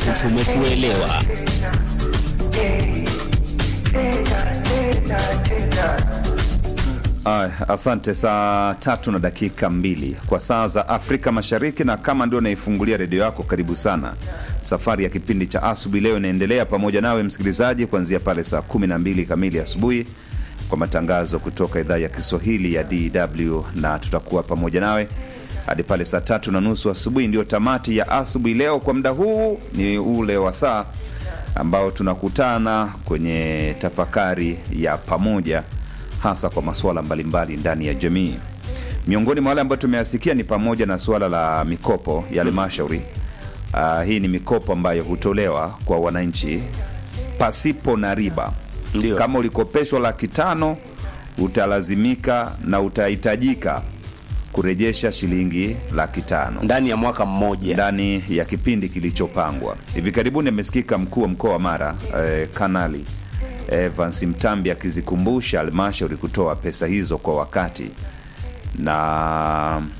tumekuelewa. Ay, asante. Saa tatu na dakika mbili kwa saa za Afrika Mashariki, na kama ndio naifungulia redio yako, karibu sana. Safari ya kipindi cha asubuhi leo inaendelea pamoja nawe msikilizaji, kuanzia pale saa kumi na mbili kamili asubuhi kwa matangazo kutoka idhaa ya Kiswahili ya DW, na tutakuwa pamoja nawe hadi pale saa tatu na nusu asubuhi. Ndio tamati ya asubuhi leo. Kwa muda huu ni ule wa saa ambao tunakutana kwenye tafakari ya pamoja hasa kwa masuala mbalimbali ndani ya jamii. Miongoni mwa wale ambayo tumeyasikia ni pamoja na suala la mikopo ya halmashauri. Uh, hii ni mikopo ambayo hutolewa kwa wananchi pasipo na riba. Ndio. Kama ulikopeshwa laki tano utalazimika na utahitajika kurejesha shilingi laki tano ndani ya mwaka mmoja. ndani ya kipindi kilichopangwa. Hivi karibuni amesikika mkuu wa mkoa wa Mara eh, Kanali Evans Mtambi akizikumbusha halmashauri kutoa pesa hizo kwa wakati, na